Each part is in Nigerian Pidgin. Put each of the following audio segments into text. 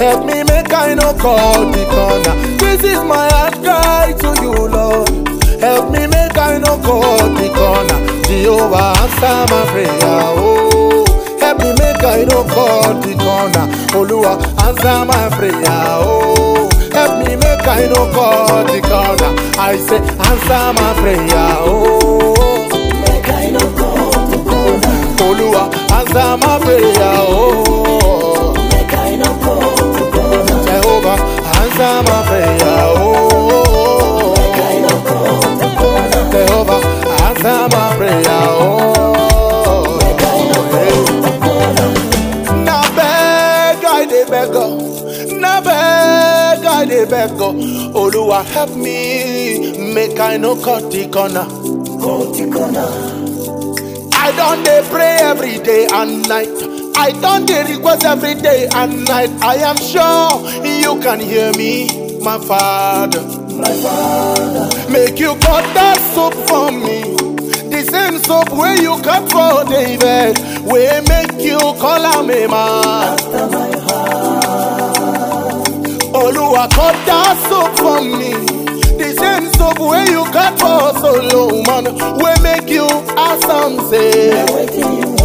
Help me make I no call the corner. This is my heart cry to you, Lord. Help me make I no call the corner. Jehovah answer my prayer. Oh, help me make I no call the corner. Oluwa answer my prayer. Oh, help me make I no call the corner. I say answer my prayer. Oh, Make I no call the corner. Oluwa answer my prayer. Oh, Make I no call the corner. Jehovah answer my prayer. Oh, Make I no call the corner. Jehovah answer my prayer. Oh, Make I no call the corner. na beg I dey beg oh. na beg I dey beg oh. Oluwa help me make I no cut the corner. Call the corner. I don dey pray every day and night. I don dey request every day and night. I am sure you can hear me, my father. My father. Make you cut that soap for me. The same soap where you cut for David. Wey make you call am a man. After my heart. Oluwa cut that soap for me. The same soap where you cut for Solomon. Wey make you awesome say. Waiting you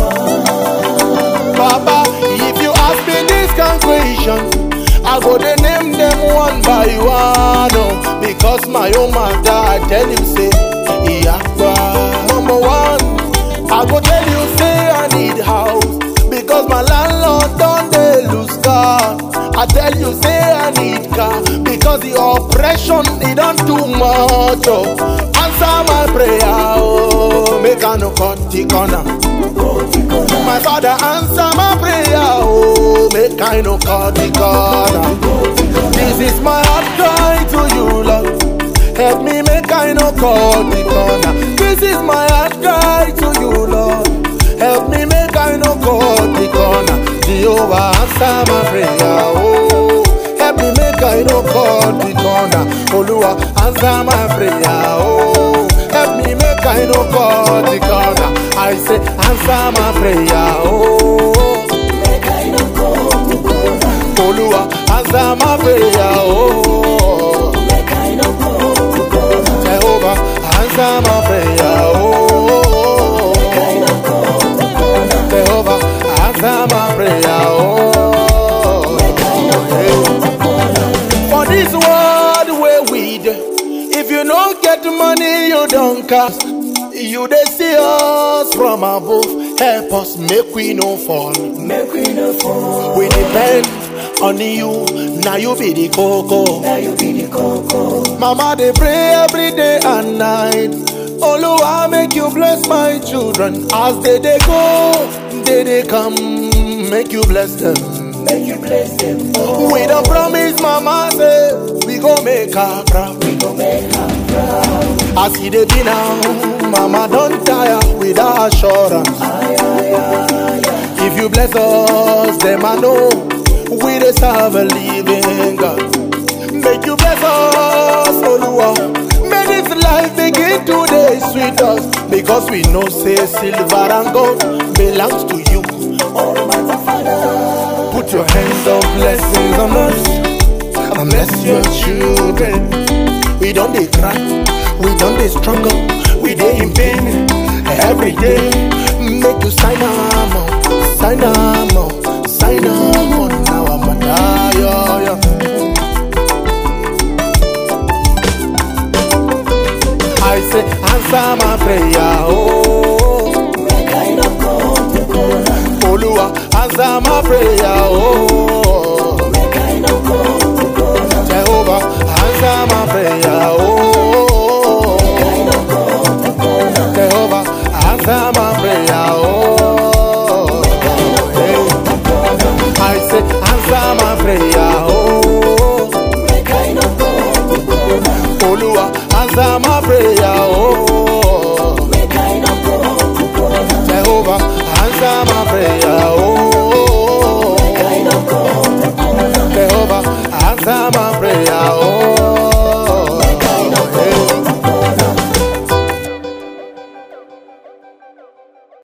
want. Baba, if you ask me this kind question, I go dey name them one by one. Oh, because my own matter, I tell you say, Iyakwa. Number one, I go tell you say I need house because my landlord don dey lose car. I tell you say I need car because the oppression e don too much. Oh, answer my prayer, oh, make I no cut the corner. Call the corner. My father answer my prayer, oh, make I no cut the corner. This is my heart cry to you, Lord. Help me make I no cut the corner. This is my heart cry to you, Lord. Help me make I no cut the corner. Jehovah answer my prayer, oh. Help me make I no cut the corner. Oluwa answer my prayer, oh. Help me make I no cut the corner. I say answer my prayer, oh. Make I no call the corner. Oluwa answer my prayer, oh. Make I no call the corner. Jehovah answer my prayer, oh. Make I no call the corner. Jehovah answer my prayer, oh. Make I no call the corner. For this world where we dey, if you don't get money, you don't cast. You dey see us from above. Help us make we no fall. Make we no fall. We depend on you. Now you be the coco. Now you be the coco. Mama they pray every day and night. Oluwa make you bless my children as they they go, they they come. Make you bless them. Make you bless them. Oh, We don't promise, Mama say we go make her proud. we go make her proud. As he dey be now, Mama don't tire with her assurance. Ay, ay, ay, ay. If you bless us, them I know we dey serve a living God. Make you bless us, Oluwa. May this life begin to dey sweet us because we know say silver and gold belongs to you. Almighty Father. Put your hands of blessings on us and bless your children. We don't dey cry, we don't dey struggle, we dey in pain every day. Make you sign am up, sign am up, sign am on our matter. Yeah, yeah. I say answer my prayer, oh. Make I no call the corner. Oluwa answer my prayer, oh. Make I no call the corner. Jehovah, answer my prayer, oh. Make I no call the corner. Jehovah, answer my prayer, oh. Make I no call the corner. I say, answer my prayer, oh. Make I no call the corner. Oluwa, answer my prayer, oh. Make I no call the corner. Jehovah, answer my prayer, oh.